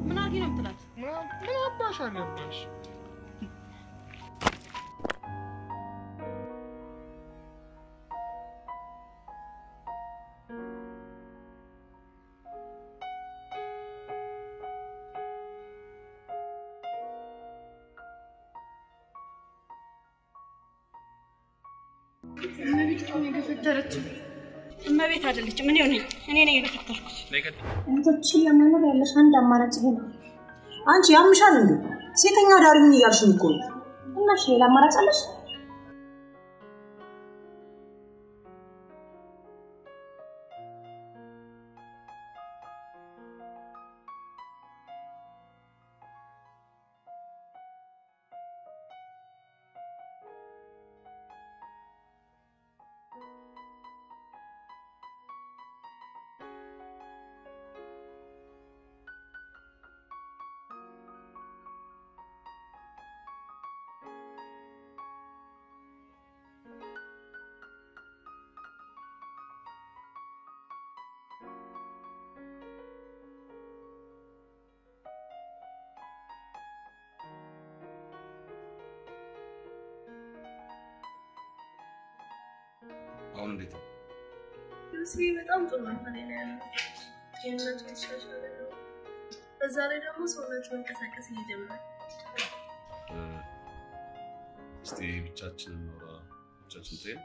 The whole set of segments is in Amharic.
ምን አድርጊ ነው የምትላት? ምን አባሽ አገባሽ? እመቤት እኮ ነው የገፈተረችው። እመቤት አይደለችም፣ እኔ ነኝ እኔ ነኝ የገፈተርኩት። እህቶችን ለመኖር ያለሽ አንድ አማራጭ ይሄ ነው። አንቺ ያምሻል እንዴ? ሴተኛ ዳሪ ምን እያልሽኝ እኮ ነው? እና እሺ ሌላ አማራጭ አለሽ? አሁን እንዴት ነው? ስሜ በጣም ጥሩ ሁኔታ ላይ ነው ያለው። ጤንነቱ የተሻሻለ ነው። በዛ ላይ ደግሞ ሰውነቱ መንቀሳቀስ እየጀመረ እ፣ እስቲ ብቻችንን ኖራ ብቻችን ትሄድ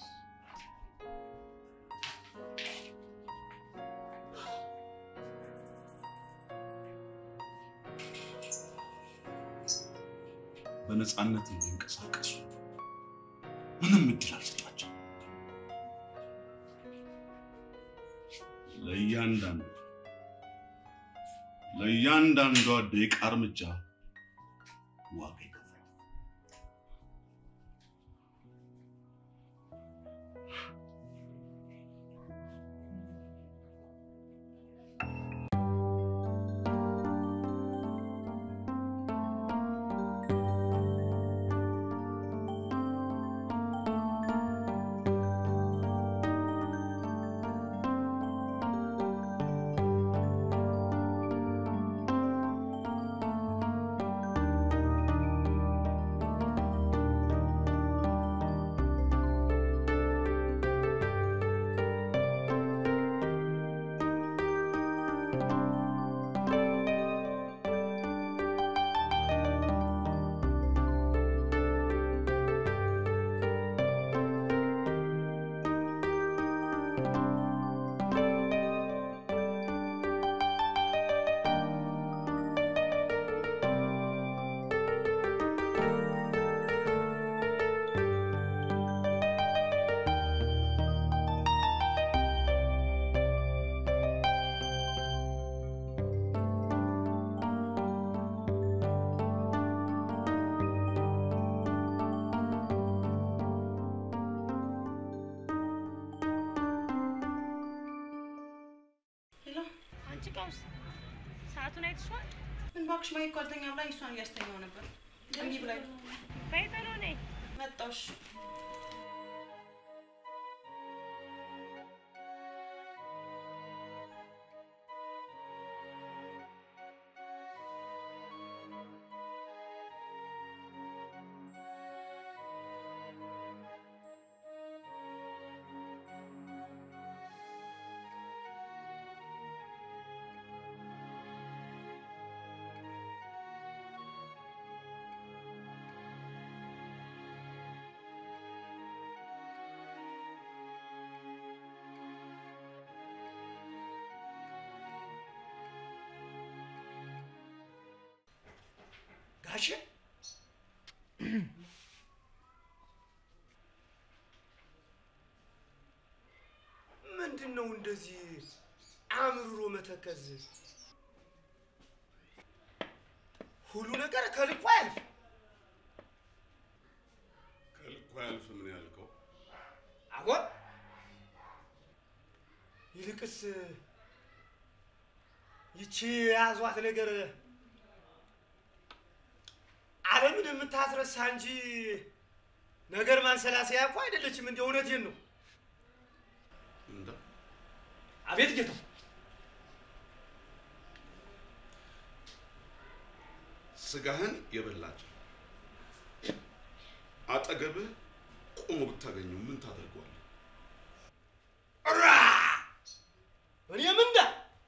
በነፃነት እንዲንቀሳቀሱ ምንም እድል አልሰጣቸው። ለእያንዳንዱ ለእያንዳንዷ ደቂቃ እርምጃ ዋጋ ይከፍላል። ሄሎ፣ አንቺ ቀውስ ሰዓቱን አይተሽዋል? ምን እባክሽ ማይ እኮ አልተኛ ብላኝ እሷን እያስተኛው ነበር። እምቢ ብላኝ በይ ቶሎ ነይ። መጣሽ። ጋሼ ምንድን ነው እንደዚህ አምርሮ መተከዝ? ሁሉ ነገር ከልኩ አያልፍ። ከልኩ አያልፍ ምን ያልከው? አቦን ይልቅስ ይቺ የያዟት ነገር ዓለምን የምታስረሳ እንጂ ነገር ማንሰላሰያ እኮ አይደለችም። እንደ እውነቴን ነው። እንደ አቤት ጌታው፣ ስጋህን የበላች አጠገብህ ቆሞ ብታገኘው ምን ታደርገዋለህ? ራ እኔም እንደ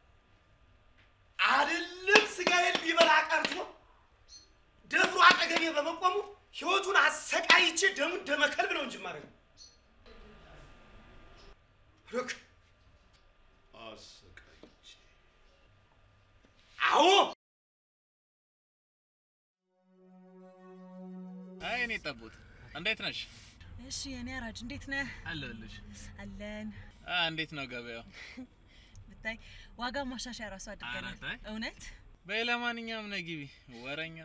አይደለም ስጋዬን ሊበላ ቀርቶ ደፍሮ አጠገቤ በመቆሙ ህይወቱን አሰቃይቼ ደሙን ደመከልብ ነው እንጂ ማድረግ ሩክ አሰቃይቼ አዎ አይ እኔ ጠቡት እንዴት ነሽ? እሺ የኔ አራጅ እንዴት ነህ? አለሁልሽ። አለን አ እንዴት ነው ገበያው? ብታይ ዋጋ ማሻሻያ ራሱ አድርገናል። ኧረ ተይ። እውነት በይ ለማንኛውም ነይ ግቢ። ወረኛ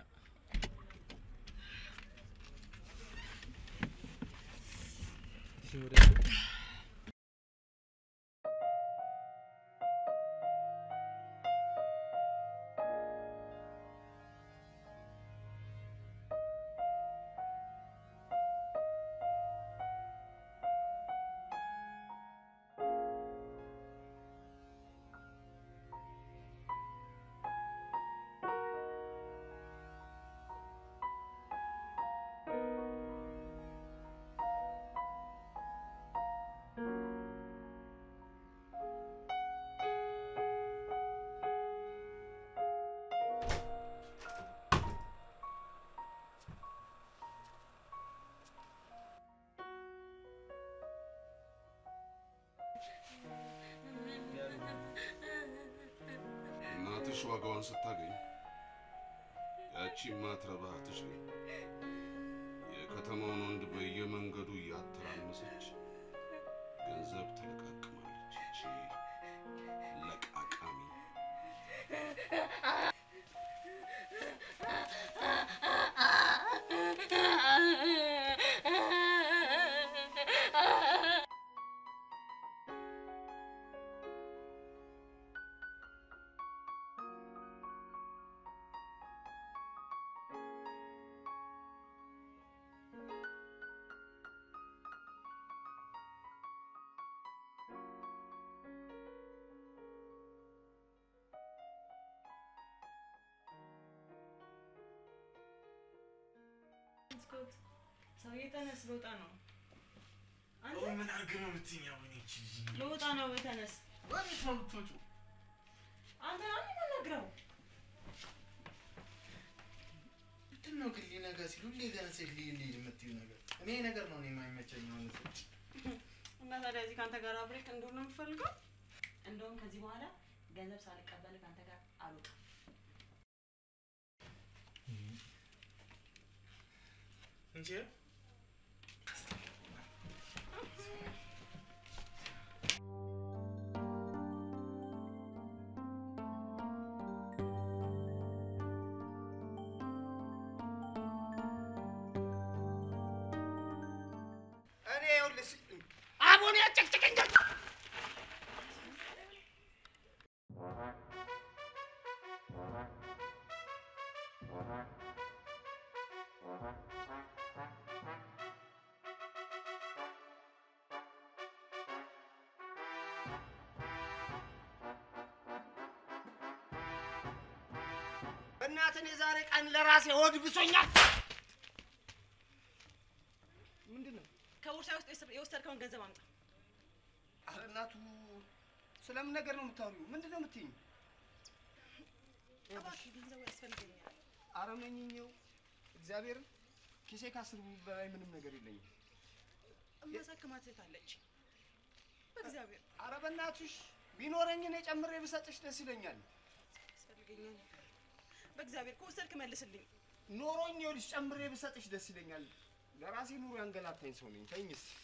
እናትሽ ዋጋዋን ስታገኝ ያቺ ማትረባ እህትሽ ግን የከተማውን ወንድ በየመንገዱ እያተራመሰች ገንዘብ ትለቃቅማለች። ይቺ ለቃቃሚ ሰውዬ ተነስ፣ ልወጣ ነው። አንተ ምን አድርገህ ነው የምትይኝ? አሁን ይቺ ልጅ ልወጣ ነው፣ ተነስ። ወዴት ነው የምትወጪው? አንተ ነው የምነግረው። ምንድን ነው ግን ሊነጋ ሲሉ ሁሌ ተነስተሽ ልሂድ ልሂድ የምትይው ነገር? እኔ ይሄ ነገር ነው እኔ የማይመቸኝ አሁን እዚህ። እና ታዲያ እዚህ ከአንተ ጋር አብሬክ እንደሆነ ነው የምፈልገው? እንደውም ከዚህ በኋላ ገንዘብ ሳልቀበል ከአንተ ጋር አልወጣም። እንጂ እኔ ይኸውልሽ አቦኔ ያጨቅጭቀኝ በእናትህ የዛሬ ቀን ለራሴ ሆድ ብሶኛል። ምንድን ነው? ከቦርሳ ውስጥ የወሰድ- የወሰድከውን ገንዘብ አምጣ። ኧረ እናቱ ስለምን ነገር ነው የምታወሪው? ምንድን ነው የምትይኝ? እባክህ ገንዘቡ ያስፈልገኛል። ኧረ መኝኘው እግዚአብሔርን ኪሴ ከአስር ብር በላይ ምንም ነገር የለኝም። እማሳክማት እህት አለች። በእግዚአብሔር ኧረ በእናትሽ ቢኖረኝ እኔ ጨምሬ ብሰጥሽ ደስ ይለኛል። ያስፈልገኛል። በእግዚአብሔር ከወሰድክ መልስልኝ። ኖሮኝ ይኸውልሽ ጨምሬ ብሰጥሽ ደስ ይለኛል። ለራሴ ኑሮ ያንገላታኝ ሰው ነኝ። ተይኝ እስኪ።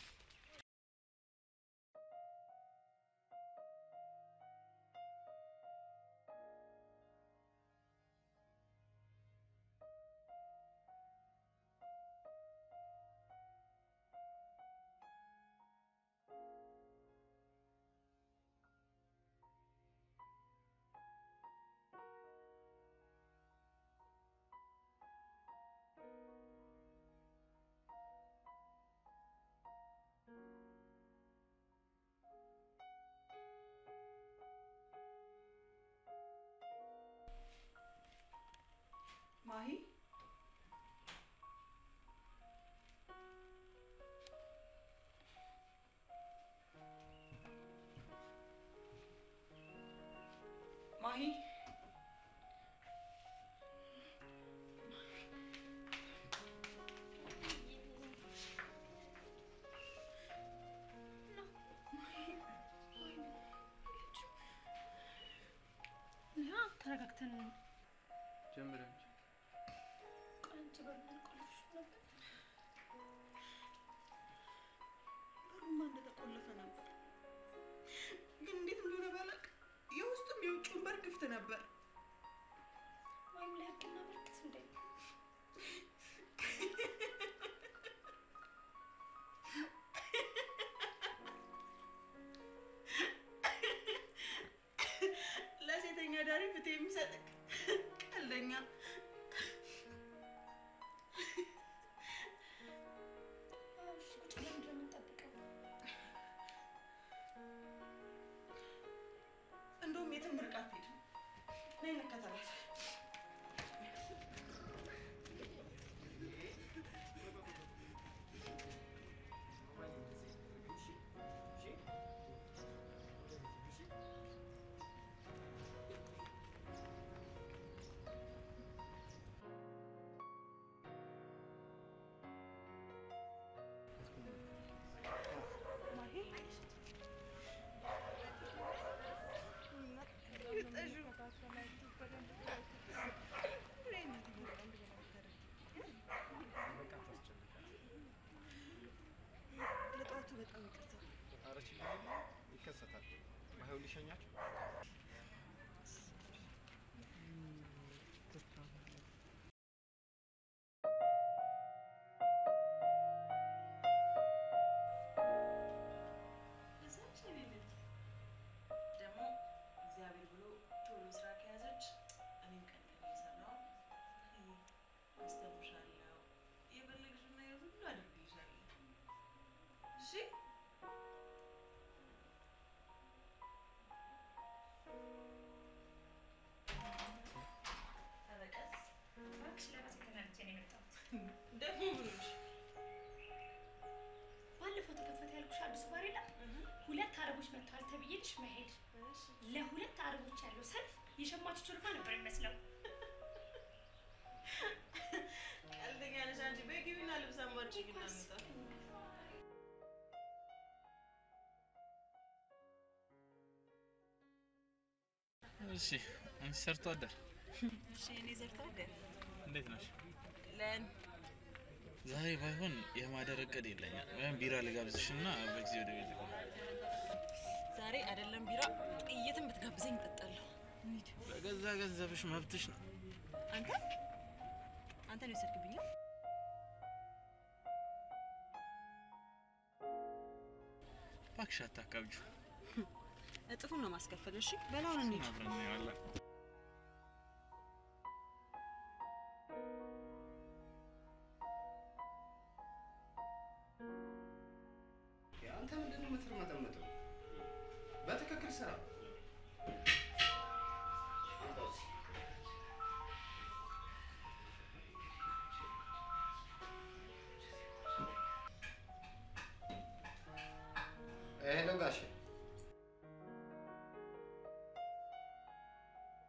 ማሂ ያ ተረጋግተን ጀምር እንጂ አንቺ በምን ቆልፍሽ ነበር? በሩማ እንደተቆለፈ ነበር፣ ግን እንዴት እንደሆነ ባላውቅም የውስጡም የውጭውን በር ክፍት ነበር። ወይም ለህግና ምልክት እንደ ለሴተኛ ዳሪ ፍትህ የሚሰጥክ ቀልደኛ። እሺ ቁጭ ብለን ምንድን ነው የምንጠብቀው? እንደውም የትም ርቃ አትሄድም። ነይ እንከተላት። ለጠዋቱ በጣም ይቅርታ። ኧረ ችግር የለም ይከሰታል። ባይሆን ሊሸኛቸው እዛች የኔ ልጅ ደግሞ እግዚአብሔር ብሎ ቶሎ ስራ ከያዘች እኔም ቀን ቀን እየሰራሁ አስተምርሻለሁ፣ የፈለግሽውን ነገር ሁሉ አደርግልሻለሁ። እሺ ኧረ ቀስ እባክሽ ለራሴ ተናድጄ ነው የመጣሁት። ደግሞ ብሎሽ ባለፈው ተከፈተ ያልኩሽ አዲሱ ባር የለም ሁለት አረቦች መጥተዋል ተብዬልሽ መሄድ ለሁለት አረቦች ያለው ሰልፍ የሸማቾች ወረፋ ነበር የሚመስለው። ቀልደኛ ነሽ አንቺ። በይ ግቢና ልብስ አማርጭኝ እናምጣ። እሺ አንቺ ሰርቶ አደር እሺ እኔ ዘርታ አደር እንዴት ነሽ? ለን ዛሬ ባይሆን የማደር እቅድ የለኝም። ወይም ቢራ ልጋብዝሽ እና በጊዜ ወደ ቤት ልግባ። ዛሬ አይደለም ቢራ ጥይትን ብትጋብዘኝ እጠጣለሁ። እንሂድ። በገዛ ገንዘብሽ መብትሽ ነው። አንተ አንተ ነው የወሰድክብኝ? እባክሽ አታካብጁ። እጥፉን ነው ማስከፈል። እሺ በላውን እንሂድ። አብረን እናየዋለን። አንተ ምንድን ነው የምትርመጠመጠው? በትክክል ስራ። ሄሎ ጋሼ፣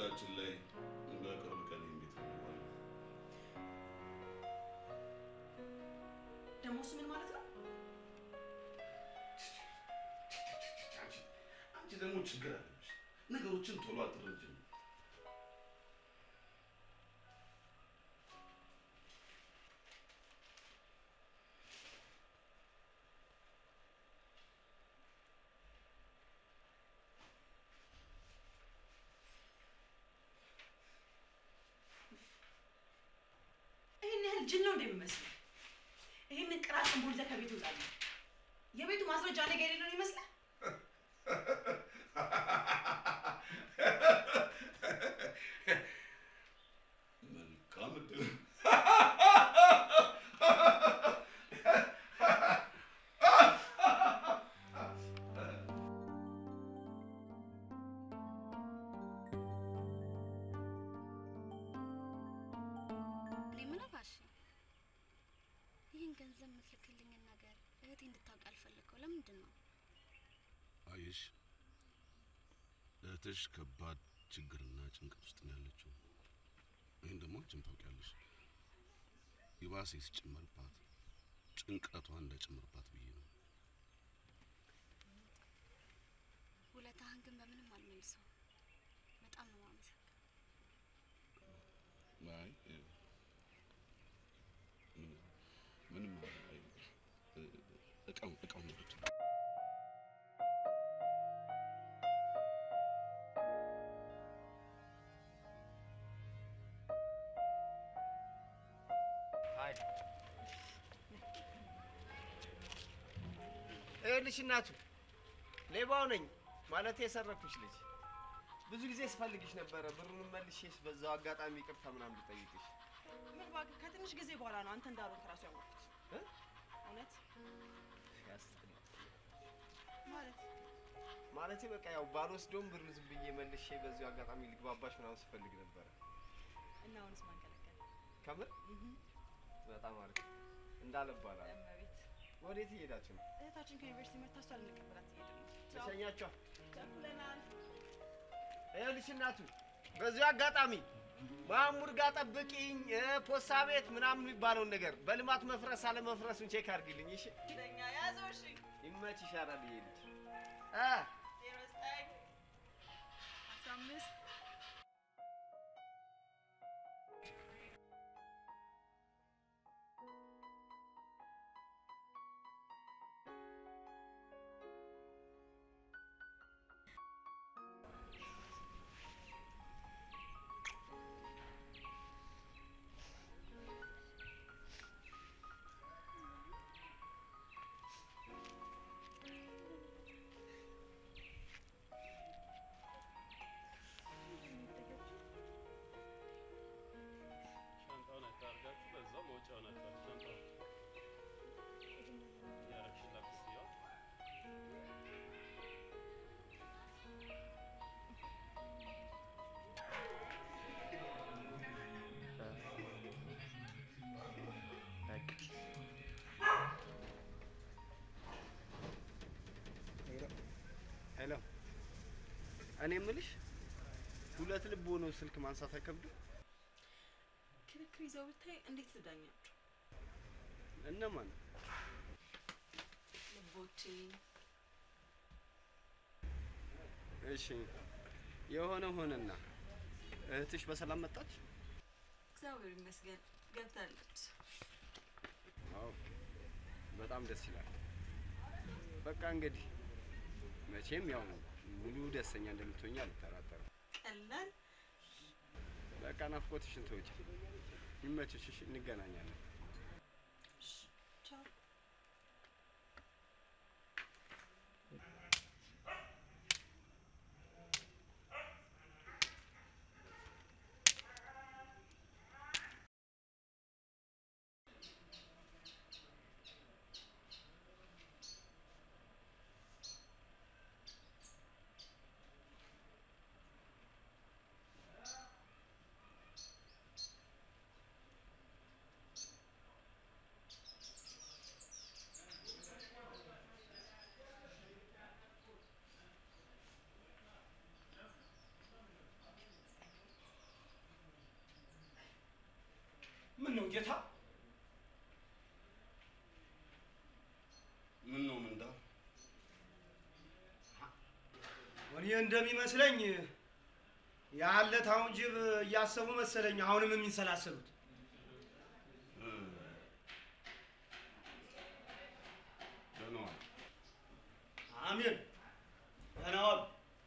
በነገራችን ላይ በቅርብ ቀን ቤት እንገባለን። ደግሞ እሱ ምን ማለት ነው? አንቺ አንቺ ደግሞ ችግር አለብሽ። ነገሮችን ቶሎ አትረጅም። ይህን ያህል ጅል ነው እንደሚመስለው። ይህንን ቅራቅን ቦልዘ ከቤት ይወጣል። የቤቱ ማስረጃ ነገ የሌለው ይመስላል። መልካም እድል። እኔ የምለው ባሽ ይህን ገንዘብ የምትልክልኝን ነገር እህቴ እንድታውቅ ያልፈለገው ለምንድን ነው? አየሽ፣ እህትሽ ከባድ ችግርና ጭንቀት ውስጥ ነው ያለችው። ይህን ደግሞ አንቺም ታውቂያለሽ። ይባሴ ሲጨመርባት ጭንቀቷን እንዳይጨምርባት ብዬ ነው። ውለታህን ግን በምንም አልመልሰው። በጣም ነው ማመሰግነው። አይ እ፣ ምን- ምንም አይ፣ እ፣ እቃው እቃው ነው ብቻ ይኸውልሽ እናቱ ሌባው ነኝ ማለት የሰረኩሽ ልጅ ብዙ ጊዜ ስፈልግሽ ነበረ። ብሩን መልሼሽ በዛው አጋጣሚ ይቅርታ ምናምን ልጠይቅሽ። ምን እባክህ፣ ከትንሽ ጊዜ በኋላ ነው አንተ እንዳልሆንክ እራሱ ያወቅሁት። እ? እውነት ያስጠላ። ማለት ማለቴ በቃ ያው ባልወስደውም ብሩን ዝም ብዬ መልሼ በዚሁ አጋጣሚ ልግባባሽ ምናምን ስፈልግ ነበረ። እና አሁንስ ማን ከለከለ? ከምር በጣም አሪፍ እንዳለ እባላለሁ። እመቤት ወዴት እየሄዳችሁ ነው? እህታችን ከዩኒቨርሲቲ መጥታ እሷን ልንቀበላት እየሄድን ነው። ቻው። ተሸኛችኋል? ቸኩለናል። ይኸውልሽ እናቱ በዚሁ አጋጣሚ ማሙድ ጋር ጠብቂኝ፣ እ፣ ፖስታ ቤት ምናምን የሚባለውን ነገር በልማት መፍረስ አለመፍረሱን ቼክ አድርጊልኝ። እሺ ለእኛ ያዘው። እሺ ይመች ይሻላል። ይሄ ልጅ እ ዜሮ ዘጠኝ አስራ አምስት ሻንጣውን አታርጋችሁ በዛው መውጫውን አታርጉ። ሻንጣውን ያረግሽላት ስትየው ሄሎ፣ እኔ የምልሽ ሁለት ልብ ሆኖ ስልክ ማንሳት አይከብድም? ክርክር ይዘው ብታይ እንዴት ልዳኛቸው? እነማን? ልቦቼ እሺ፣ የሆነ ሆነና እህትሽ በሰላም መጣች? እግዚአብሔር ይመስገን ገብታለች። አዎ፣ በጣም ደስ ይላል። በቃ እንግዲህ መቼም ያው ሙሉ ደስተኛ እንደምትሆኝ አልጠራጠርም። ቀላል በቃ ናፍቆትሽን ተውጪ። ይመችሽ፣ እሺ? እንገናኛለን። ቻው። ጌታ ምን ነው ምንዳ? እኔ እንደሚመስለኝ ያለታውን ጅብ እያሰቡ መሰለኝ አሁንም የሚንሰላሰሉት። ደህና ዋል። አሜን። ደህና ዋሉ።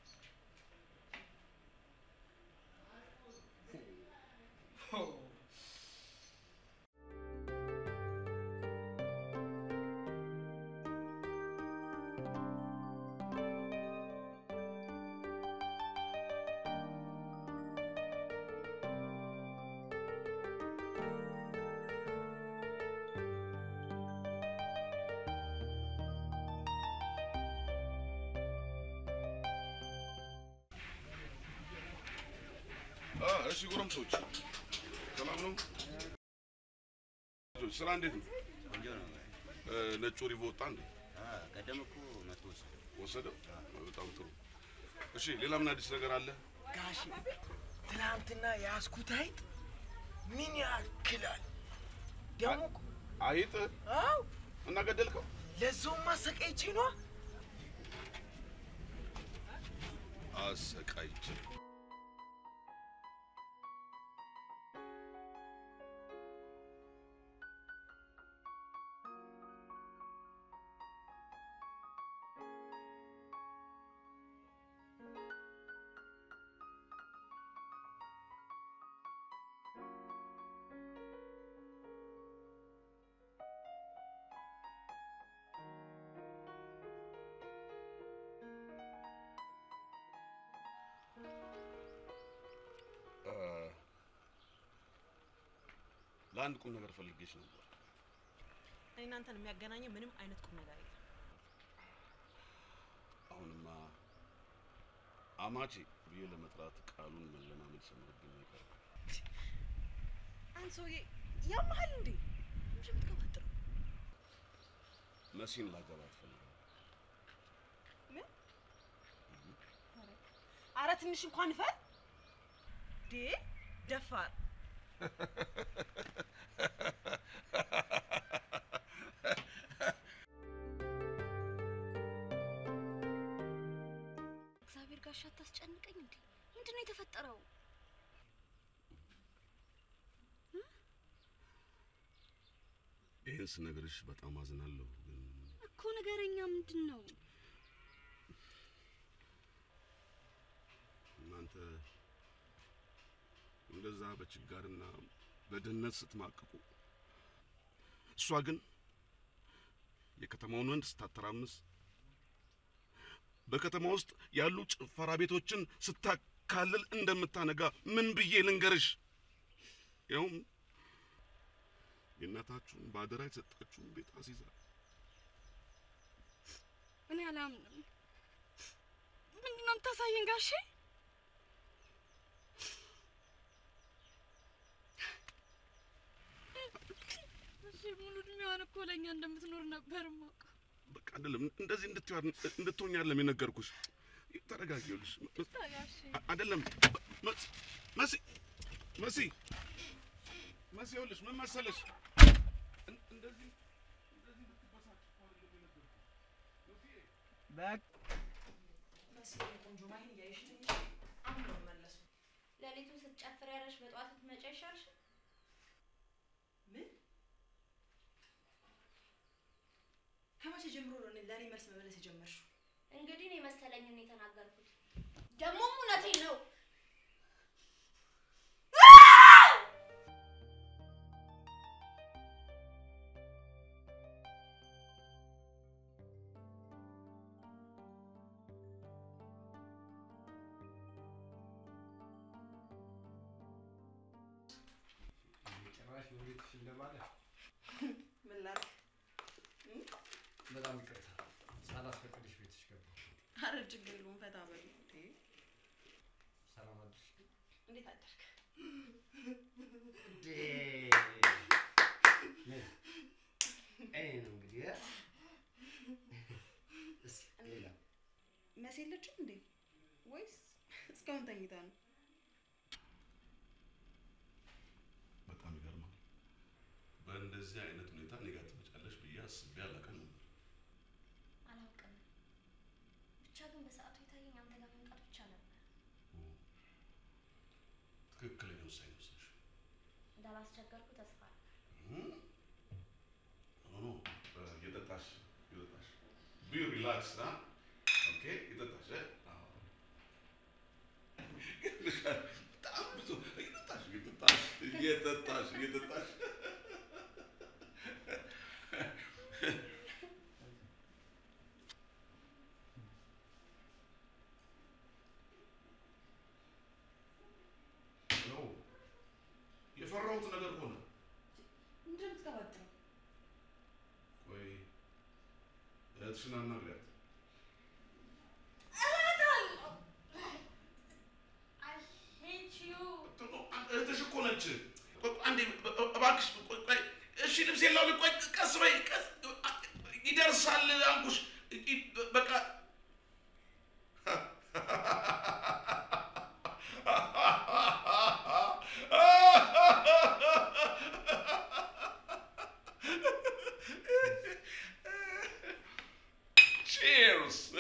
አ እሺ፣ ጎረምሶች ሰላም ነው? ስራ እንዴት ነው? ቆንጆ ነው። እ፣ ነጩ ሪቮ ወጣ እንዴ? ቀደም እኮ መቶ ወሰደ። ወሰደው? በጣም ጥሩ። እሺ፣ ሌላ ምን አዲስ ነገር አለ? ጋሽ ትናንትና የያዝኩት አይጥ ምን ያክላል? ደግሞ እኮ አይጥ አው እና ገደልከው? ለዛውም አሰቃይቼ ነዋ። አሰቃይቼ እ፣ ለአንድ ቁም ነገር ፈልጌሽ ነበር። እኔ እናንተን የሚያገናኘ ምንም አይነት ቁም ነገር የለም። አሁንማ አማቼ ብዬ ለመጥራት ቃሉን መለማመድ ሰምርብኝ አይቀርም። አንድ ሰውዬ ያመሃል እንዴ? ምንድን ነው የምትቀባጥረው? መሲን ላገባት ፈልጋለሁ። ምን? አረ ትንሽ እንኳን ፈር ዴ ደፋር እግዚአብሔር ጋሻ አታስጨንቀኝ እንዴ! ምንድን ነው የተፈጠረው? ይህን ስነግርሽ በጣም አዝናለሁ፣ ግን እኮ ነገረኛ ምንድን ነው? እናንተ እንደዛ በችጋርና በድህነት ስትማቅቁ፣ እሷ ግን የከተማውን ወንድ ስታተራምስ፣ በከተማ ውስጥ ያሉ ጭፈራ ቤቶችን ስታካልል እንደምታነጋ ምን ብዬ ልንገርሽ? ያውም የእናታችሁን በአደራ የተሰጣችሁን ቤት አስይዛ እኔ አላምንም። ምንድን ነው የምታሳየን ጋሼ? እሺ ሙሉ እድሜዋን እኮ ለእኛ እንደምትኖር ነበር የማውቀው። በቃ አይደለም እንደዚህ እንድትሆን እንድትሆኝ አይደለም የነገርኩሽ። ተረጋጊ። ይኸውልሽ መ- ጋሼ አ- አይደለም መ- መሲ መሲ መሲ ይኸውልሽ ምን መሰለሽ እን- እንደዚህ እንደዚህ እንድትበሳጭ እኮ አይደለም የነገርኩሽ። መሲዬ መስዬ ቆንጆ ማይን እያየሽ ትንሽ አሁን ነው የምመለሰው። ሌሊቱን ስትጨፍር ያለሽ በጠዋት ስትመጪ አይሻልሽ? ምን ከመቼ ጀምሮ ነው እኔ- ለእኔ መልስ መመለስ የጀመርሽው? እንግዲህ እኔ መሰለኝን ነው የተናገርኩት። ደግሞም እውነቴን ነው። ጭራሽ በቤትሽ እንደማለ ምን ላድርግ? በጣም ይቅርታ ሳላስፈቅድሽ ቤትሽ ገባሁ። አረ ችግር የለውም ፈታ በሉ። እንዴ ሰላም አድርሽ። እንዴት አደርክ? እንዴ ምን? እኔ ነው እንግዲህ እ? እስኪ ሌላ መሲ የለችም እንዴ? ወይስ እስካሁን ተኝታ ነው? በጣም ይገርማል። በእንደዚህ አይነት ሁኔታ እኔ ጋር ትመጫለሽ ብዬ አስቤ አላውቅም ነበር። አላውቅም። ብቻ ግን በሰዓቱ የታየኝ አንተ ጋር መምጣት ብቻ ነበር። ትክክለኛ ውሳኔ ወሰንሽ። እንዳላስቸገርኩ ተስፋ አለ። ኖ ኖ፣ እየጠጣሽ እየጠጣሽ ቢ ሪላክስ ና ኦኬ፣ እየጠጣሽ እ? አዎ። በጣም ብዙ እየጠጣሽ እየጠጣሽ እየጠጣሽ እየጠጣሽ ነው የፈራሁት ነገር ሆነ። ምንድን ነው የምትቀባጥረው? ቆይ እህትሽን አናግሪያት። እላታለሁ። I hate you. እህትሽ እኮ ነች። ቆይ አንዴ እ- እ- እባክሽ ቆይ ቆይ፣ እሺ ልብሴን ላውልቅ። ቆይ ቀስ በይ ቀስ ይደርሳል አልኩሽ። ይ- ይ- በቃ Cheers.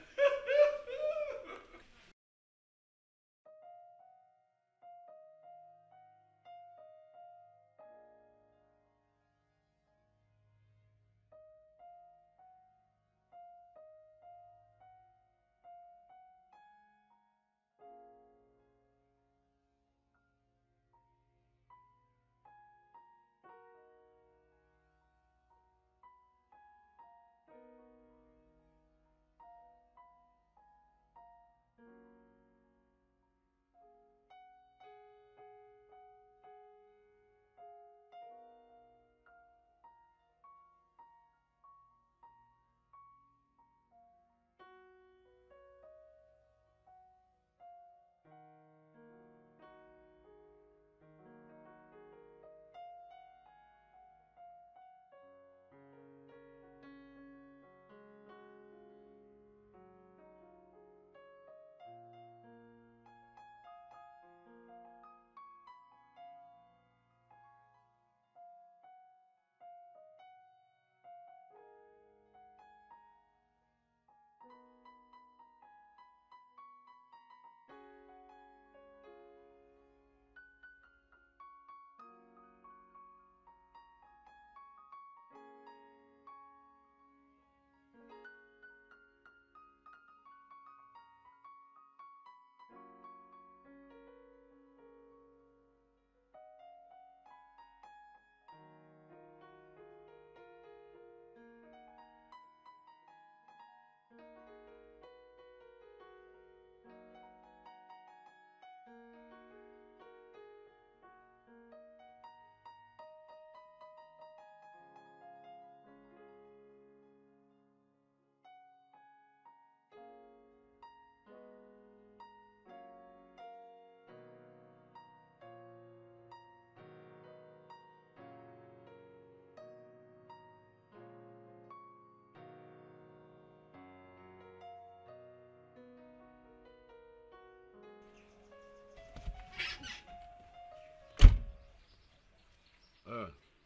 እ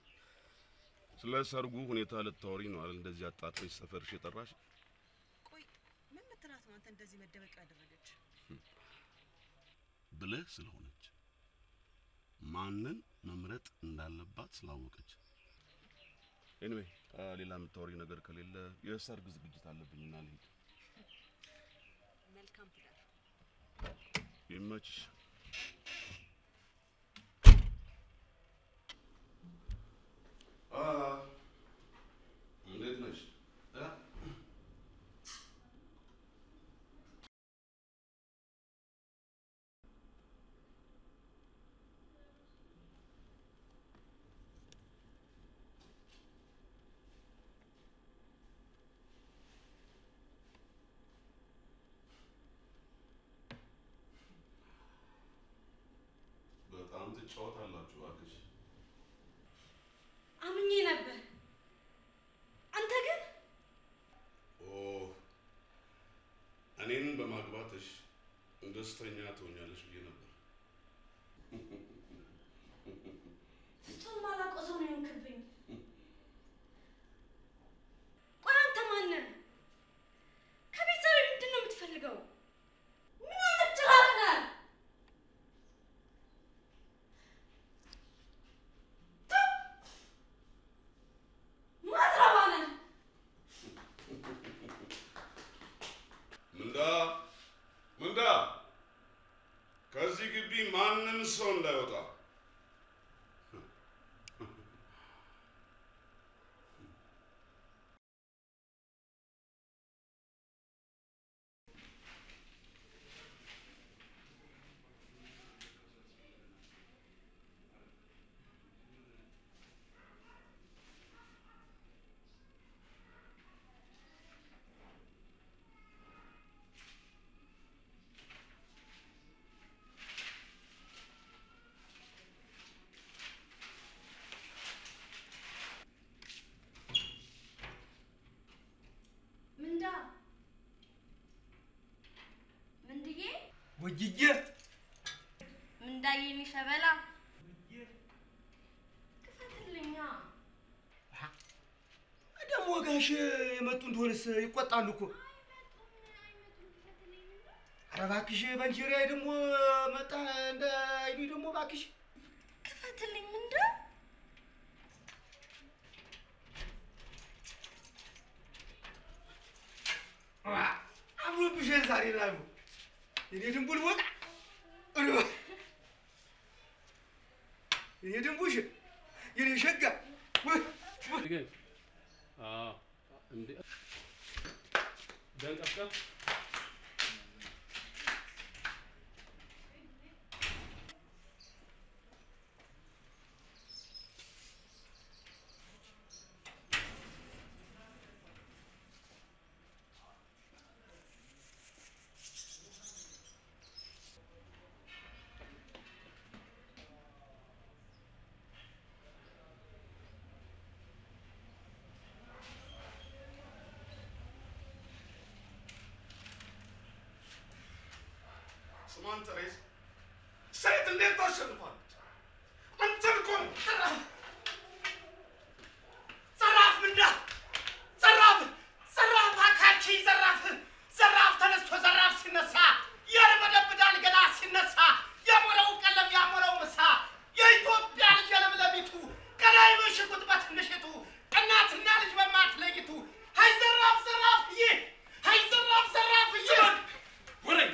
ስለ ሰርጉ ሁኔታ ልታወሪ ነው አይደል? እንደዚህ አጣጥረሽ ሰፈርሽ የጠራሽ? ቆይ ምን ምትላት ነው አንተ እንደዚህ መደበቂያ ያደረገች? ብልህ ስለሆነች ማንን መምረጥ እንዳለባት ስላወቀች። ኤኒዌይ ሌላ የምታወሪ ነገር ከሌለ የሰርግ ዝግጅት አለብኝና ልሂድ። መልካም ትዳር። ይመችሽ። አ እንዴት ነሽ? እ? በጣም ትጫወታላችሁ እባክሽ። አምኜ ነበር። አንተ ግን ኦ እኔን በማግባትሽ ደስተኛ ትሆኛለሽ ብዬ ነበር። ፍጹም ማላውቀው ሰው ነው የሆንክብኝ። ቆይ አንተ ማነህ? ከቤተሰብ ምንድን ነው የምትፈልገው? ምን አይነት ጭራቅ ነህ? ቱ! ማትረባ ነህ። ምንዳ ምንዳ፣ ከዚህ ግቢ ማንም ሰው እንዳይወጣ። ምንዳ ምንድዬ ወጅዬ ምንዳዬ የሚሸበላ ክፈትልኛ። ደግሞ ጋሽ የመጡ እንደሆነስ ይቆጣሉ እኮ። ኧረ እባክሽ በንጀሪያ ደግሞ መጣ እንደ አይሉኝ ደግሞ እባክሽ ክፈትልኝ ምንዳ አምሮብሽ ዛሬ ላሉ የኔ ድንቡል ወጣ የኔ ድንቡሽ የኔ ሸጋ ግን አዎ፣ እንዴ ደንቀፍቀፍ ስማን ተሬዝ፣ ሴት እንዴት ታሸንፋለች? አንተን እኮ ነው። ዘራፍ ምንዳ ዘራፍ ዘራፍ አካቺ ዘራፍ ዘራፍ ተነስቶ ዘራፍ ሲነሳ ያርበደብዳል ገላ ሲነሳ የሞረው ቀለም ያሞረው ምሳ የኢትዮጵያ ልጅ የለምለሚቱ ቀዳይ በሽጉጥ በትንሽቱ እናትና ልጅ በማትለይቱ ሀይ ዘራፍ ዘራፍ ይህ ሀይ ዘራፍ ዘራፍ ይህ ወረኝ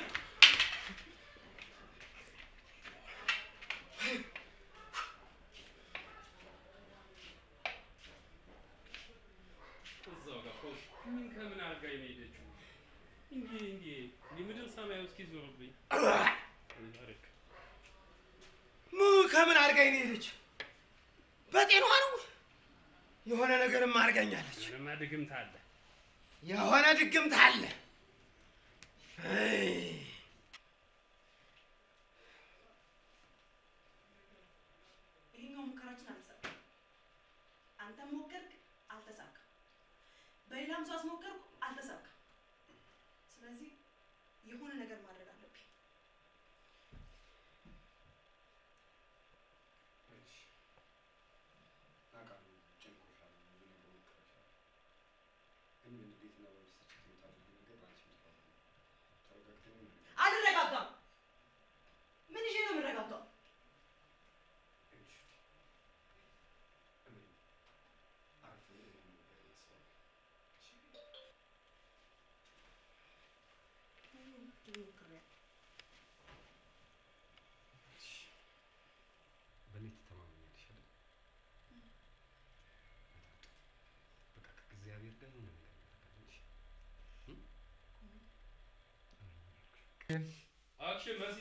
እዛው ጋር ኮሽ ምን ከምን አድርጋኝ ነው የሄደችው? እንዲህ እንዲህ እንዲህ ምድር ሰማዩ እስኪዞርብኝ አረክ ሙ ከምን አድርጋኝ ነው የሄደች? በጤኗ ነው የሆነ ነገርም አድርጋኛለች። ምንማ ድግምት አለ። የሆነ ድግምት አለ። አይ፣ ይሄኛው ሙከራችን አልተሳካም። አንተም ሞከርክ፣ አልተሳካም። በሌላም ሰው አስሞከርኩ፣ አልተሳካም። ስለዚህ የሆነ ነገር ማድረግ አለብኝ። አልረጋጋም። ምን ይዤ ነው የምረጋጋው? በእኔ ትተማመኛለሽ አይደል? በቃ ከእግዚአብሔር ጋር የሆነ ነገር እናደርጋለን። እሺ? አክሽን መሲ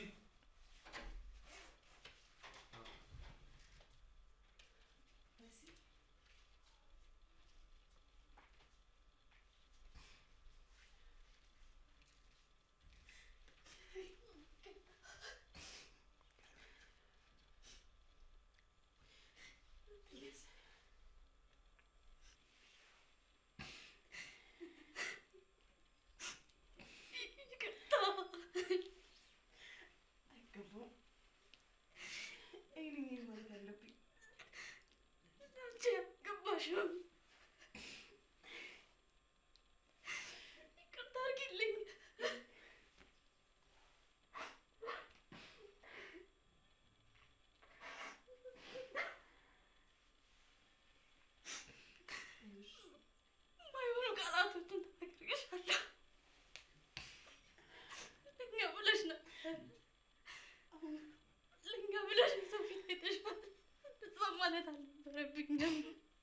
አሁን ልኛ ብለሽ ሰው ፊት አይተሽዋል። እንደዛ ማለት አልነበረብኝም።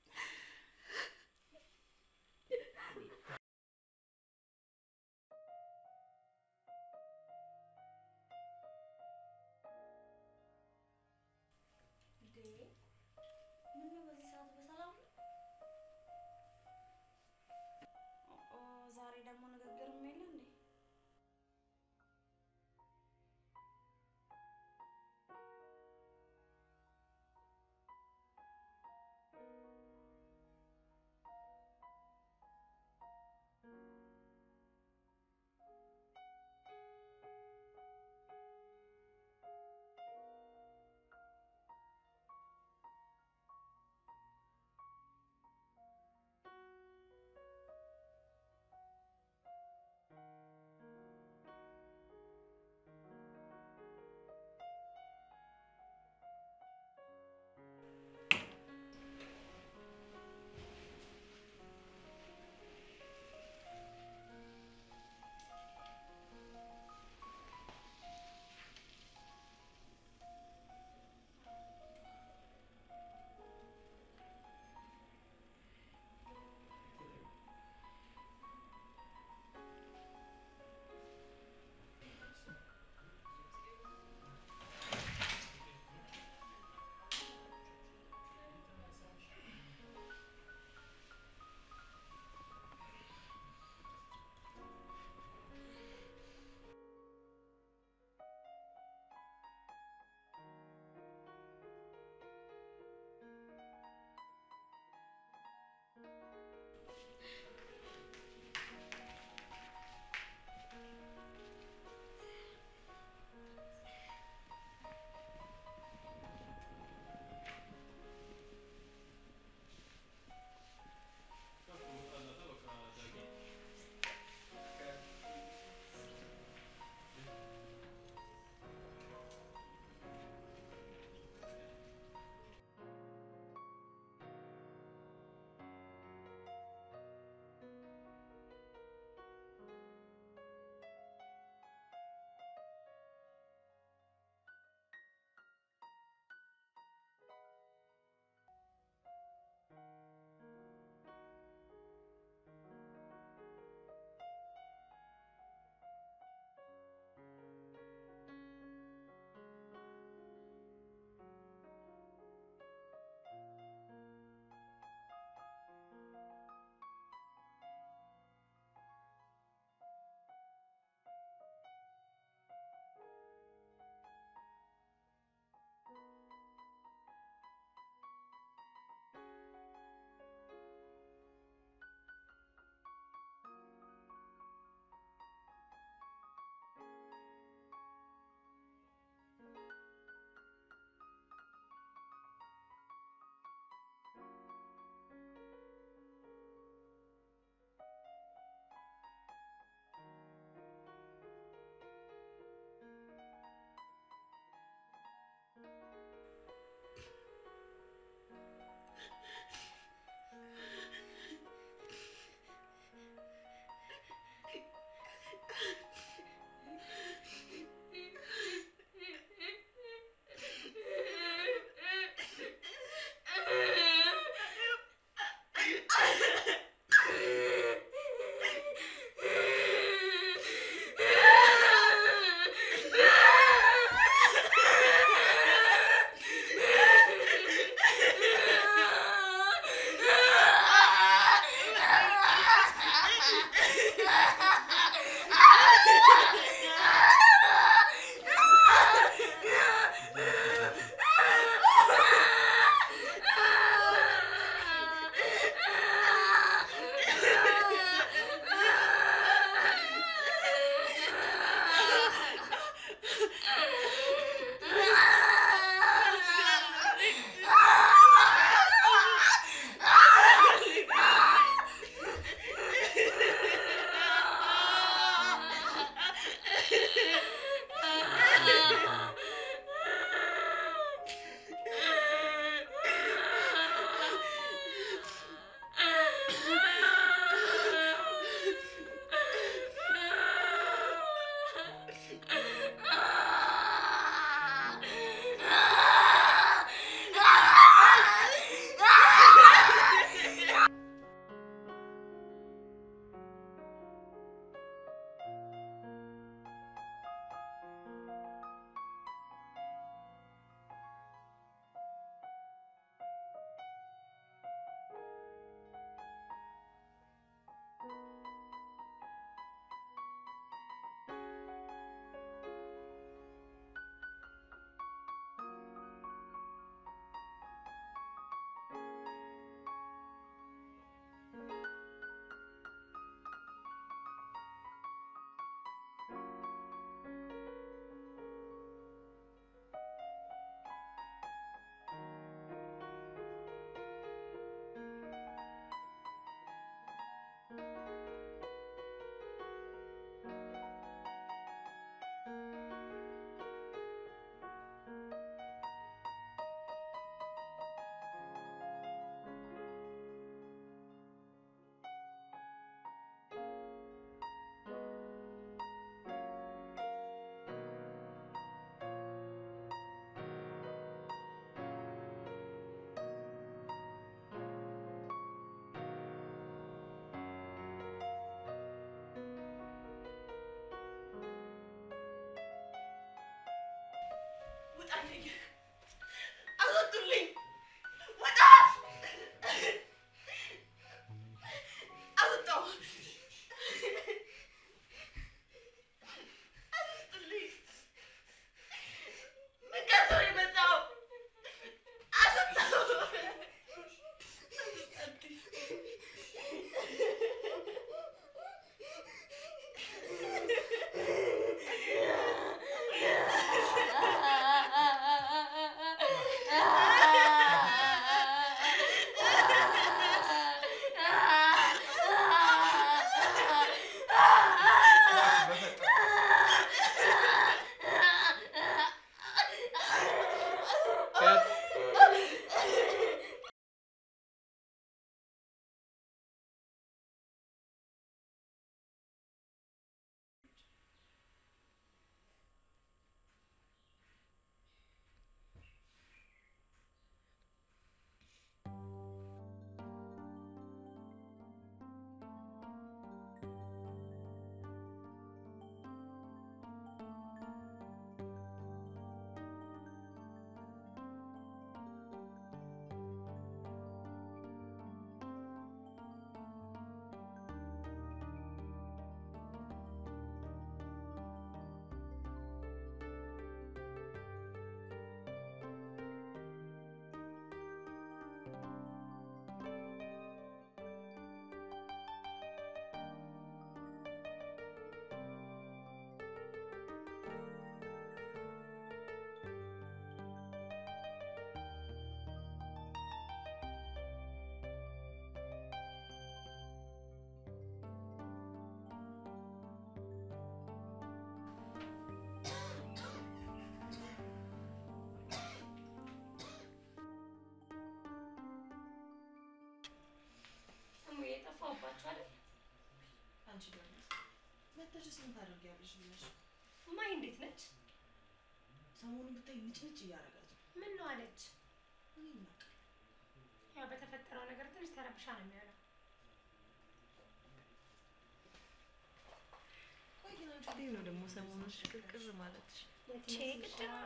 እንዴ ምነው በዚህ ሰዓት በሰላም ነው? ኦ ዛሬ ደግሞ ንግግርም የለ እንዴ? ውጣልኝ! አስወጡልኝ! ውጣ! አስወጣው! አስወጡልኝ! ምን ቀርቶ ነው የመጣው? አስወጣው! እሙዬ ጠፋሁባችሁ አይደል? አንቺ ደግሞ መተሽስ ምን ታደርጊያለሽ ብለሽ እማዬ እንዴት ነች? ሰሞኑን ብታይ ንጭንጭ እያደረጋት ነው። ምን ነው አለች? እኔ ምን አውቃለሁ? ያው በተፈጠረው ነገር ትንሽ ተረብሻ ነው የሚሆነው። ቆይ ግን አንቺ እንዴት ነው ደግሞ ሰሞኑን ሽቅርቅር ማለትሽ? ቼ ግድ ነው።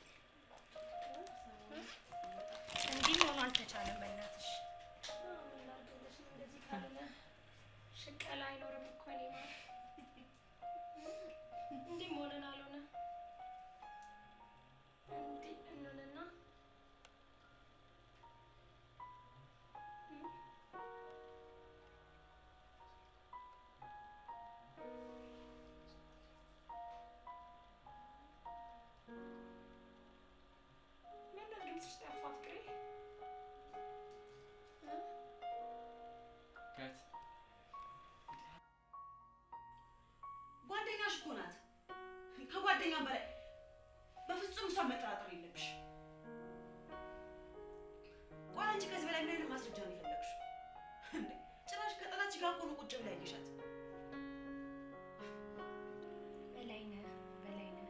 እንዲህ ሆኖ አልተቻለም። በእናትሽ ምን ላድርግልሽ? እንደዚህ ካልሆነ ሽቀላ አይኖርም እኮ እኔ ማለት እንዲህ መሆንን አልሆነ እንዲህ እንሆንና ምነው ድምፅሽ ጠፋ ፍቅሬ? ጓደኛሽ እኮ ናት። ከጓደኛም በላይ በፍጹም እሷን መጠራጠር የለብሽ። ቆይ አንቺ ከዚህ በላይ ምን አይነት ማስረጃ ነው የፈለግሽው? እንዴ ጭራሽ ከጠላትሽ ጋር እኮ ነው ቁጭ ብላ ያየሻት። በላይነህ በላይነህ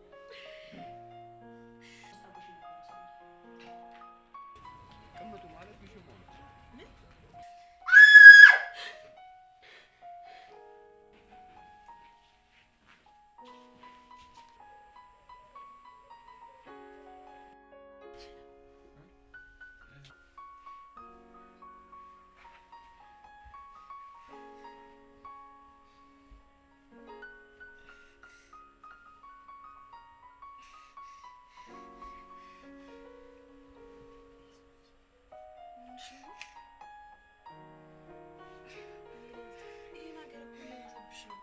ቅምጡ ማለት ቢሽም ሆነች። ይሄ ነገር እኮ እየባሰብሽ ነው።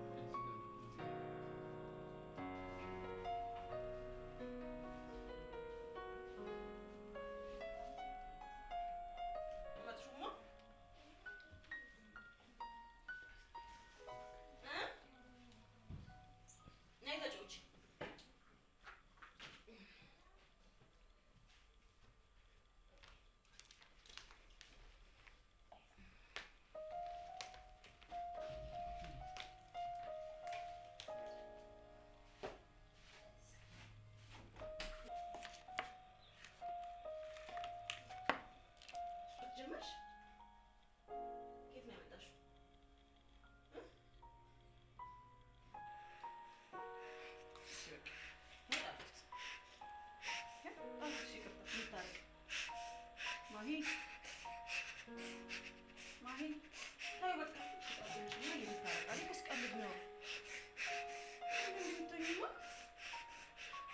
እ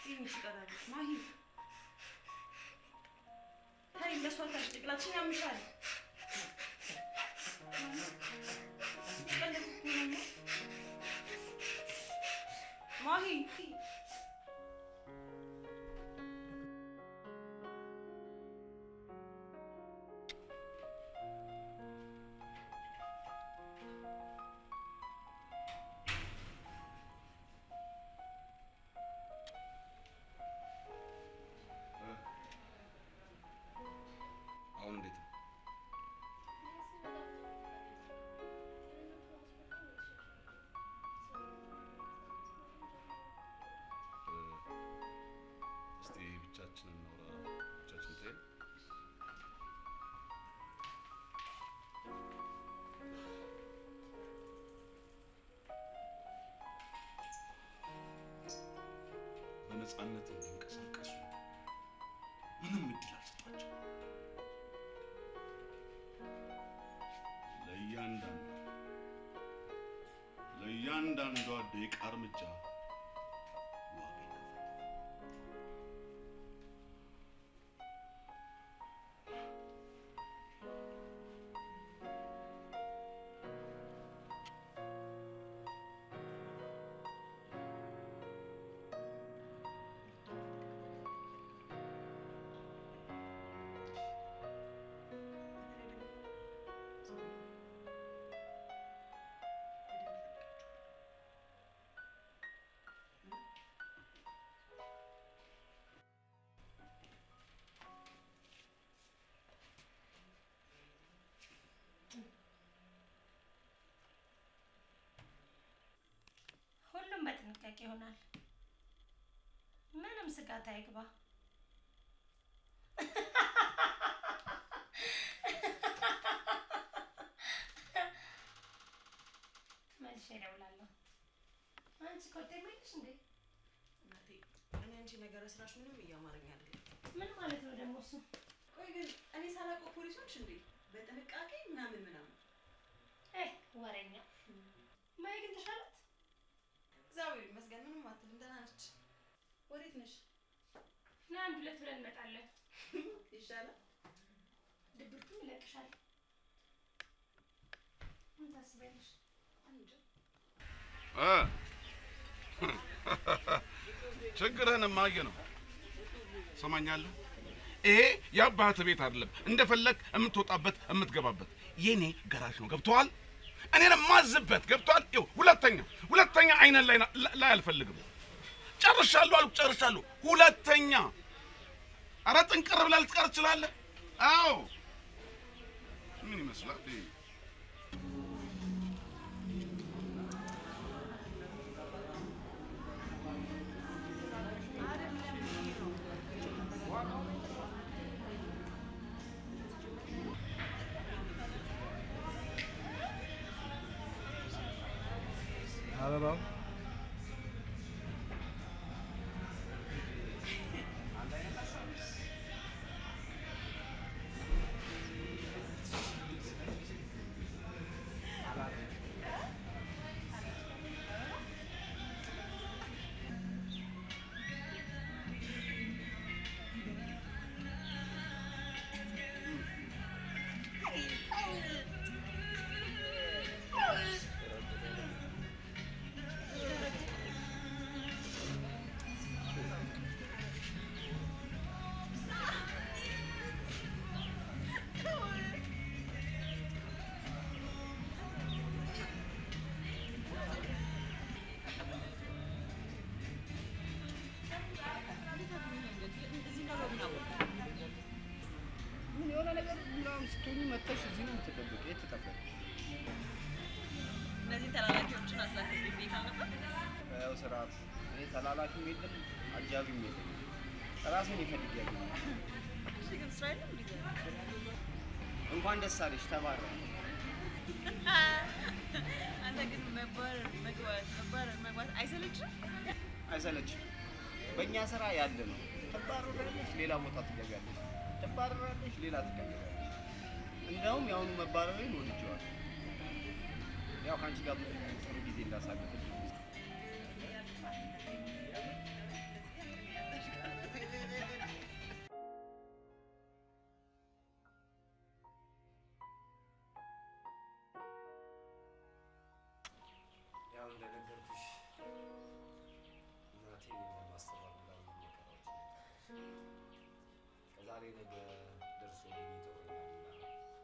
ክሊኒክ ትቀራለች። ማሂ ታይ እንደሷ ታች ጭቅላትሽን ያምሻል። ቀለብ እኮ ነው እማ። ማሂ አሁን እንዴት ነው? እስቲ ብቻችንን እናውራ። ብቻችን ተይን። በነፃነት እንዲንቀሳቀሱ ምንም እድል አልሰጧቸው። ለእያንዳንዱ ለእያንዳንዷ ደቂቃ እርምጃ ዋጋ ይከፍላል። ሁሉም በጥንቃቄ ይሆናል። ምንም ስጋት አይግባ። መልሼ እደውላለሁ። አንቺ ኮቴ የለሽ እንዴ? እናቴ እኔ አንቺ ነገረ ስራሽ ምንም እያማረኝ አይደለም። ምን ማለት ነው ደግሞ እሱ? ቆይ ግን እኔ ሳላውቀው ፖሊሶች እንዴ በጥንቃቄ ምናምን ምናምን እ ወሬኛ ማይ ግን ተሻላት? እግዚአብሔር ይመስገን ምንም አትልም፣ ደህና ነች። ወዴት ነሽ? ና አንድ ሁለት ብለን እንመጣለን። ይሻላል። ድብርቱም ይለቅሻል። ምን ታስቢያለሽ? እ ችግርህን ማየ ነው። ሰማኛለህ? ይሄ የአባትህ ቤት አይደለም፣ እንደፈለግ የምትወጣበት የምትገባበት የኔ ገራዥ ነው። ገብቶሃል? እኔን የማዝበት ገብቶሃል? ይኸው ሁለተኛ ሁለተኛ አይነን ላይ ላይ አልፈልግም። ጨርሻለሁ አልኩ፣ ጨርሻለሁ። ሁለተኛ ኧረ ጥንቅር ብለህ ልትቀር ትችላለህ። አዎ ምን ይመስላል? ይሄ? አበባው ምን የሆነ ነገር ምናምን ስትሆኚ መጥተሽ እዚህ ነው የምትደብቂው? የት ትጠፋለሽ? እነዚህ ተላላኪዎችን አስላክብኝ ቤት አልነበር? ያው ስርዓት እኔ ተላላኪም የለም አጃቢም የለም። ራሴን ይፈልግ ያገኛል። እሺ ግን ስራ የለም እንዴ? እንኳን ደስ አለሽ ተባረክ። አንተ ግን መባረር መግባት መባረር መግባት አይሰለችም? አይሰለችም። በእኛ ስራ ያለ ነው። ትባረራለሽ፣ ሌላ ቦታ ትገቢያለሽ። ትባረራለሽ፣ ሌላ ትቀየራለሽ። እንደውም የአሁኑ መባረሬን ወድጄዋለሁ። ያው ከአንቺ ጋር ብዙ ጥሩ ጊዜ እንዳሳለፍ ዛሬ ነገ ደርሶልኝ ይተወኛልና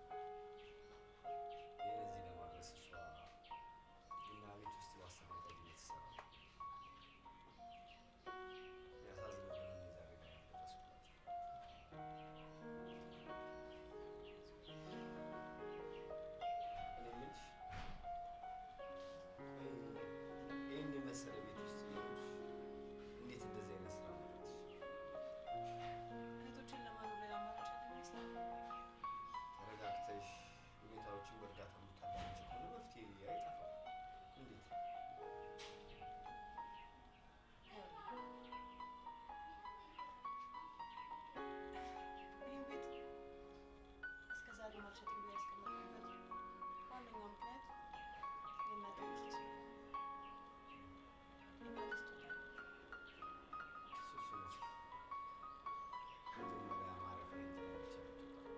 ይህን እዚህ ለማድረስ እሷ ቡና ቤት ውስጥ ማስተናገድ እየተሰራ ነው። ያሳዝናል ግን እኔ ዛሬ ላይ ያልደረስኩላት። እኔ የምልሽ ቆይ ይህን የመሰለ ቤት ውስጥ እየኖርሽ እንዴት እንደዚህ አይነት ስራ መረጥሽ? እህቶችን ለማኖር ሌላ አማራጭ ያለ ይመስላል። ተረጋግተሽ ሁኔታዎችን በእርጋታ የምታዳምጪ ከሆነ መፍትሄ አይጠፋም። እንዴት? ይህን ቤት እስከ ዛሬ ማልሸጥም ብዬ ያስቀመጥኩበት ዋነኛው ምክንያት የእናቴ ውስጥ የእናቴ ስጦታ ነው። እሱ እሱ መቼ መጀመሪያ ማረፊያዬን ተረድቼ ነው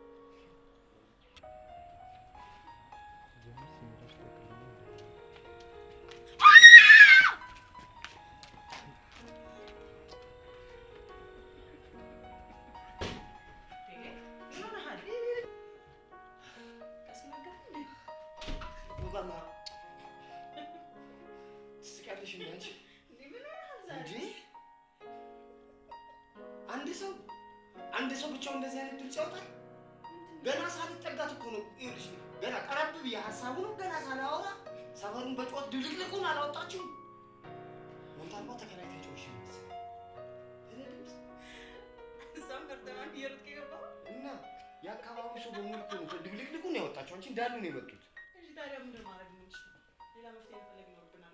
ምን ሆነሃል? ተስናገር እንዴ? ሙቀማ ትስቂያለሽ እንደ አንቺ እንዴ ምን ሆነሃል ዛሬ? እንዴ አንድ ሰው አንድ ሰው ብቻው እንደዚህ አይነት ድምፅ ያወጣል? ገና ሳልጠጋት እኮ ነው። ይኸውልሽ ገና ቀረብ ብዬ ሀሳቡ ነው ገና ሳላወራ ሰፈሩን በጩኸት ድልቅልቁን አላወጣችሁም። ሞንታርማ ተከራይታቸው እሺ መሰለኝ። ኧረ ድምፅ እዛም በርተማን እየሮጥክ የገባኸው? እና የአካባቢው ሰው በሙሉ እኮ ነው ድብልቅልቁን ያወጣቸው እንጂ እንዳሉ ነው የመጡት። እሺ ታዲያ ምንድን ማድረግ የምንችለው? ሌላ መፍትሄ መፈለግ ይኖርብናል።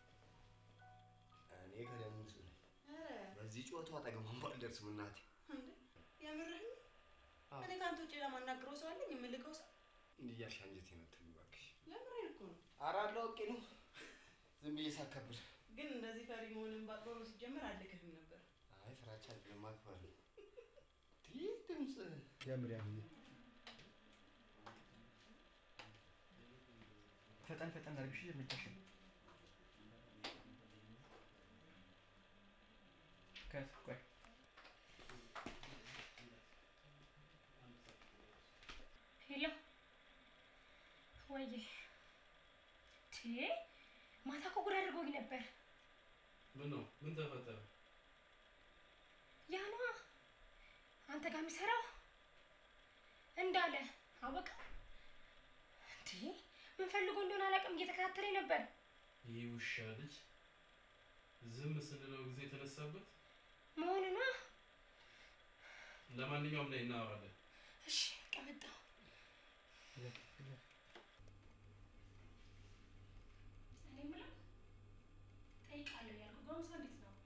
እኔ ከደም ንጹህ ነኝ። ኧረ በዚህ ጩኸቱ አጠገቧን ባልደርስም እናቴ እንዴ የምርህን? አዎ። እኔ ከአንተ ውጭ ለማናግረው ሰው አለኝ? የምልከው ሰው? እንዲህ እያልሽ አንጀቴን አትብዪ እባክሽ። የምሬን እኮ ነው። ኧረ አለው አውቄ ነው ዝም ብዬ ሳከብር። ግን እንደዚህ ፈሪ መሆንን ባቅኖሮ ሲጀመር አልልክህም ነበር። አይ ፍራቻ አይደለም ማክበር ነው። ይህ ድምፅ ያምር ያምር ፈጠን ፈጠን አድርግሽ እርምጃሽን ከት ቆይ ሄሎ ወዬ ቴ ማታ እኮ ጉድ አድርጎኝ ነበር። ምን ነው? ምን ተፈጠረ? ያ ነዋ አንተ ጋር የሚሰራው እንዳለ አወቀ። እንዴ ምን ፈልጎ እንደሆነ አላውቅም፣ እየተከታተለኝ ነበር። ይህ ውሻ ልጅ ዝም ስንለው ጊዜ የተነሳበት። መሆኑ ነዋ። ለማንኛውም ላይ እናወራለን። እሺ በቃ መጣሁ። እኔ የምለው ጠይቃለሁ ያልኩህ ጎረምሳ እንዴት ነው?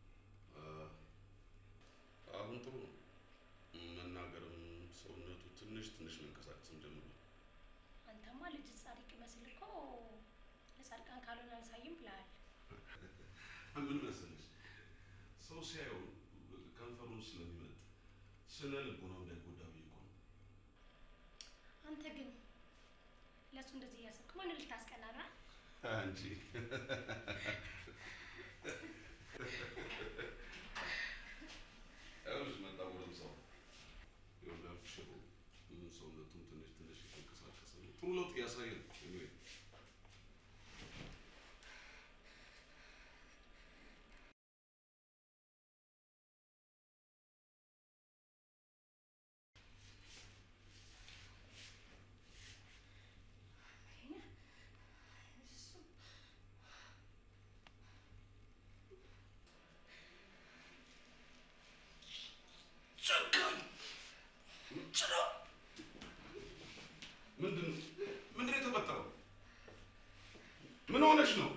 አሁን ጥሩ ነው። መናገርም ሰውነቱ ትንሽ ትንሽ መንቀሳቀስም ጀምሯል። አንተማ ልጅ ጻድቅ መስል እኮ ለጻድቃን ካልሆነ አልሳይም ብለሃል። ምን መሰለሽ ሰው ሲያየው ከንፈሩን ስለሚመጥ ስነ ልቦናው እንዳይጎዳ ብዬ እኮ ነው። አንተ ግን ለእሱ እንደዚህ እያሰብክ ማንን ልታስቀና ነው? አንቺ ይኸውልሽ መጣ ጎረምሳው ይኸውልሽ ያልኩሽ እኮ ሰውነቱም ትንሽ ትንሽ የተንቀሳቀሰ ነው። ጥሩ ለውጥ እያሳየ ነው። anyway ምንድን ነው ምንድን ነው የተፈጠረው? ምን ሆነሽ ነው?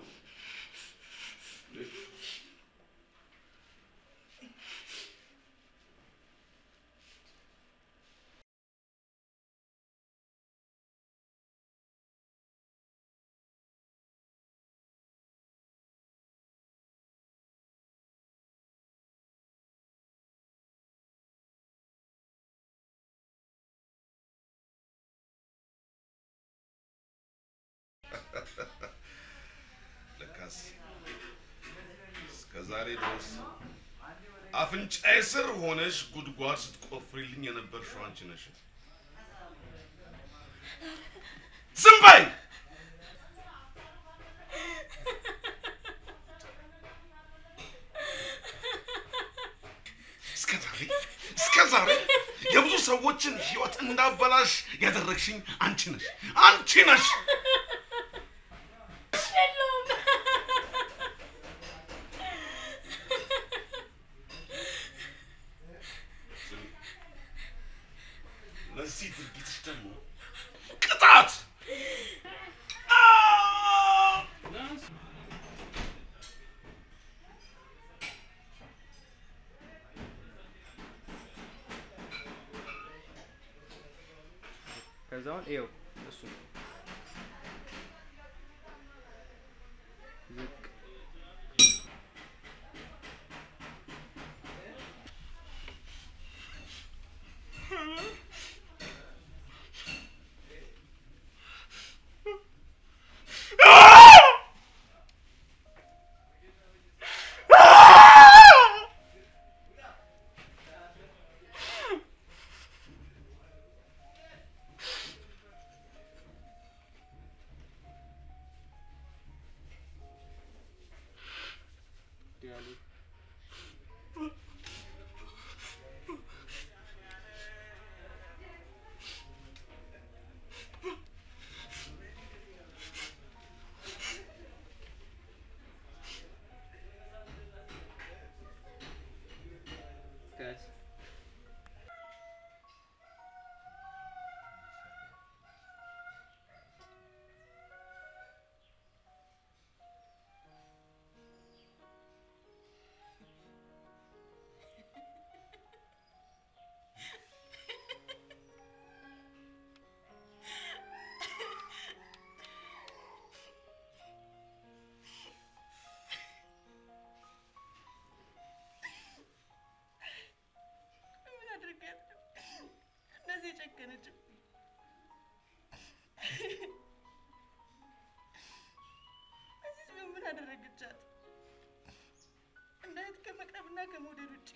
ለካስ እስከ ዛሬ ድረስ አፍንጫዬ ስር ሆነሽ ጉድጓድ ስትቆፍሪልኝ የነበርሽው አንቺ ነሽ። ዝም በይ! እስከ ዛሬ እስከ ዛሬ የብዙ ሰዎችን ህይወት እንዳበላሽ ያደረግሽኝ አንቺ ነሽ፣ አንቺ ነሽ። ለዚህ ድርጊትሽ ደግሞ ቅጣት ከዛውን ይኸው እሱ ዝቅ ዲያሊ Guys. ምን አድርጋት ነው እንደዚህ የጨከነችብኝ? እዚህ ቢሆን ምን አደረገቻት? እንዳየት ከመቅረብና ከመውደድ ውጭ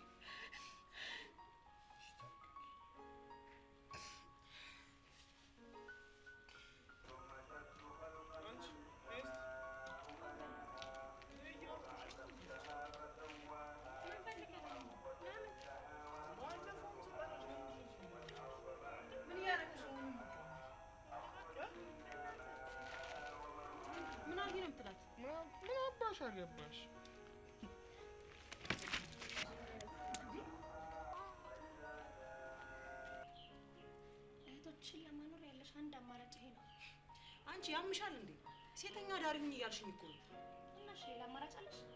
ምን እያደረግሽ ነው? ምን አድርጊ ነው የምትላት? ምን አባሽ አገባሽ? እህቶችን ለማኖር ያለሽ አንድ አማራጭ ይሄ ነው። አንቺ ያምሻል እንዴ? ሴተኛ ዳሪ ሁኝ እያልሽኝ እኮ ነው። እና እሺ ሌላ አማራጭ አለሽ?